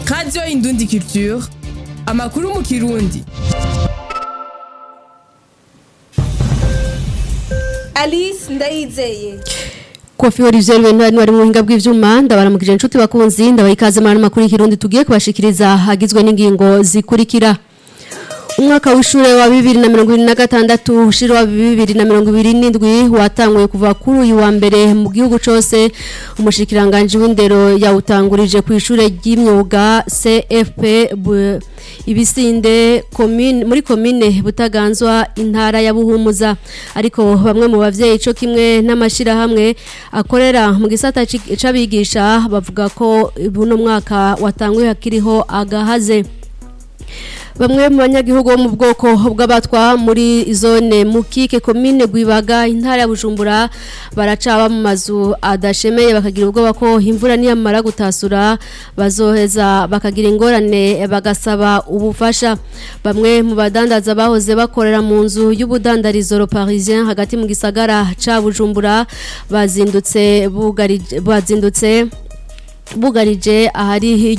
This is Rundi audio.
radiyo indundi culture amakuru mu kirundi alice ndayizeye kofi Olivier Bentwari wari mu buhinga bw'ivyuma ndabaramukije inshuti bakunzi ndabaha ikaze muri ano makuru y'ikirundi tugiye kubashikiriza hagizwe n'ingingo zikurikira umwaka w'ishure wa bibiri na mirongo ibiri na gatandatu ushira wa bibiri na mirongo ibiri n'indwi watanguye kuva kuri uyu wa mbere mu gihugu cose umushikiranganji w'indero yawutangurije ku ishure ry'imyuga CFP bu- ibisinde komine muri komine butaganzwa intara ya buhumuza ariko bamwe mu bavyeyi co kimwe n'amashirahamwe akorera mu gisata ci- c'abigisha bavuga ko buno mwaka watanguye hakiriho agahaze Bamwe mu banyagihugu bo mu bwoko bw'abatwa muri zone mukike komine gwibaga intara ya Bujumbura baracaba mu mazu adashemeye bakagira ubwoba ko imvura niyamara gutasura bazoheza bakagira ingorane bagasaba ubufasha bamwe mu badandaza bahoze bakorera mu nzu y'ubudandarizo Le Parisien hagati mu gisagara ca Bujumbura bazindutse bugarije bazindutse bugarije ahari